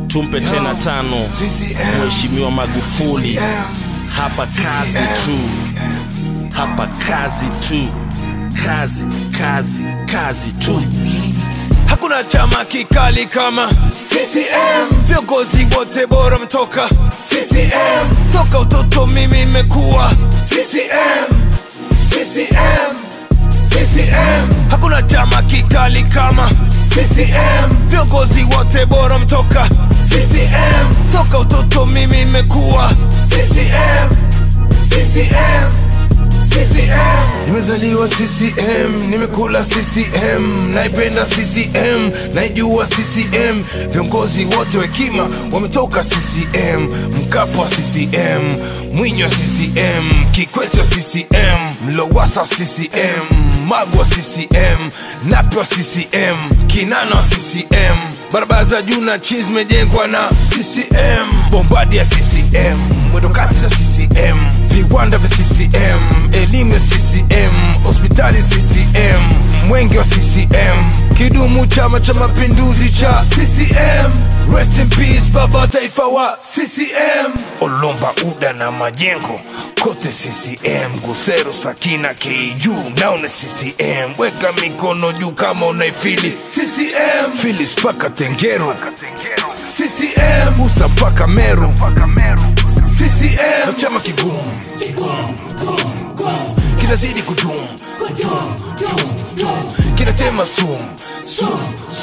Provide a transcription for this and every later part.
tumpe tena tano CCM. mheshimiwa magufuli CCM. hapa kazi tu hapa kazi tu kazi kazi kazi tu Hakuna chama kikali kama CCM. Viongozi wote bora mtoka CCM. Toka utoto mimi nimekuwa CCM. CCM. CCM. Hakuna chama kikali kama CCM. Viongozi wote bora mtoka CCM. Toka utoto mimi nimekuwa CCM. CCM. CCM. Nimezaliwa CCM, nimekula CCM, naipenda CCM, naijua CCM. Viongozi wote wa hekima wametoka CCM, Mkapa wa CCM, Mwinyi wa CCM, Kikwete wa CCM, Mlowasa wa CCM, Magu wa CCM, Nape wa CCM, Kinana wa CCM, barabara za juu na chini zimejengwa na CCM, bombadi ya CCM, mwendokasi za CCM, viwanda vya CCM, elimu ya CCM, hospitali CCM, mwenge wa CCM, kidumu Chama cha Mapinduzi cha CCM. Rest in peace baba wa taifa wa CCM. Olomba Uda na Majengo kote CCM, Gusero Sakina KU nao ni CCM. Weka mikono juu kama unaifili CCM. Phyllis paka Tengero CCM, Musa paka Meru CCM. Na chama kigumu kinazidi kudumu kinatema sumu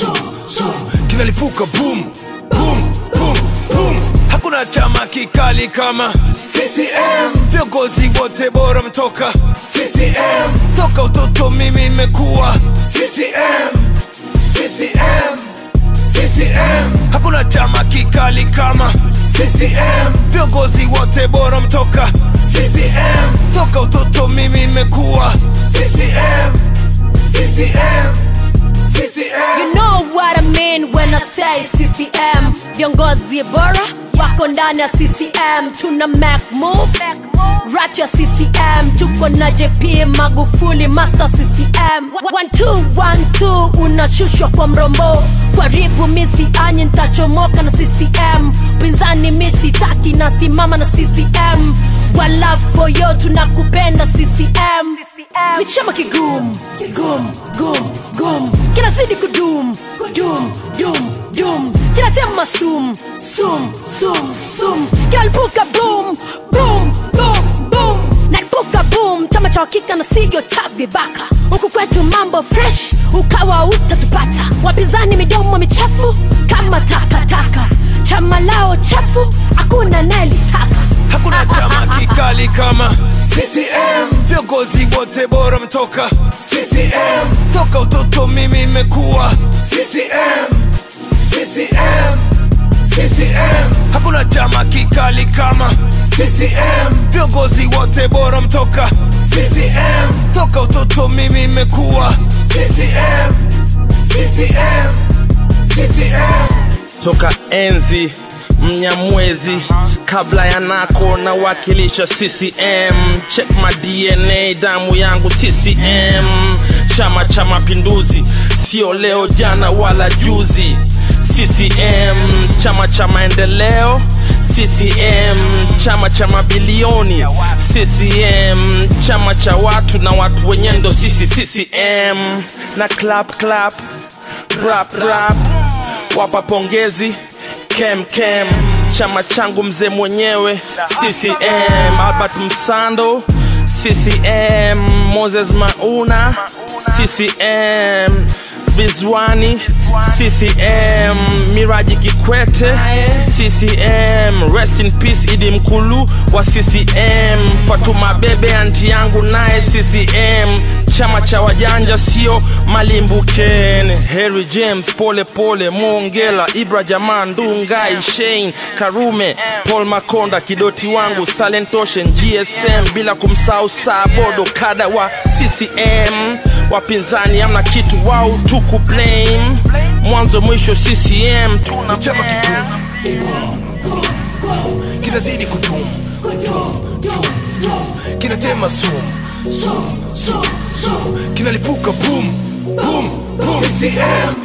kinalipuka boom boom boom boom hakuna chama kikali kama CCM viongozi wote bora mtoka CCM toka utoto mimi nimekuwa CCM CCM CCM hakuna chama kikali kama CCM viongozi wote bora mtoka CCM toka utoto mimi nimekuwa CCM CCM CCM You know what I mean when I say CCM. Viongozi bora wako ndani ya CCM, tuna make move rat ya CCM, tuko na JP Magufuli master CCM. One two one two, unashushwa kwa mrombo, karibu misi anyi ntachomoka na CCM, pinzani misi taki nasimama na CCM. One love for you, tunakupenda CCM. Ni chama kigumu kigumu gum gum kinazidi kudum dum dum dum kinatema sum sum sum sum kinalipuka boom boom boom boom nalipuka boom chama cha hakika na sigo cha vibaka huku kwetu mambo fresh ukawa utatupata wapinzani midomo michafu kama takataka chama lao chafu hakuna nayelitaka hakuna chama kikali kama CCM viongozi wote bora mtoka CCM toka utoto mimi nimekuwa CCM CCM CCM hakuna chama kikali kama CCM viongozi wote bora mtoka CCM toka utoto mimi nimekuwa CCM CCM CCM toka enzi mnyamwezi kabla ya nako na wakilisha ccm check my dna damu yangu ccm chama cha mapinduzi sio leo jana wala juzi ccm chama cha maendeleo ccm chama cha mabilioni ccm chama cha watu na watu wenye ndo sisi ccm na clap clap rap rap wapa pongezi kem kem chama changu mzee mwenyewe ccm albert msando ccm moses mauna ccm bizwani ccm miraji kikwete ccm rest in peace idi mkulu wa ccm fatuma bebe anti yangu naye ccm chama cha wajanja sio malimbuken harry james pole pole mongela ibra jaman ndungai shein karume paul makonda kidoti wangu salentoshen gsm bila kumsahau sabodo kada wa ccm wapinzani amna kitu wao tuku blame mwanzo mwisho ccm tuna ni chama kigumu kinazidi kudumu kinatema sumu kinalipuka boom boom boom CCM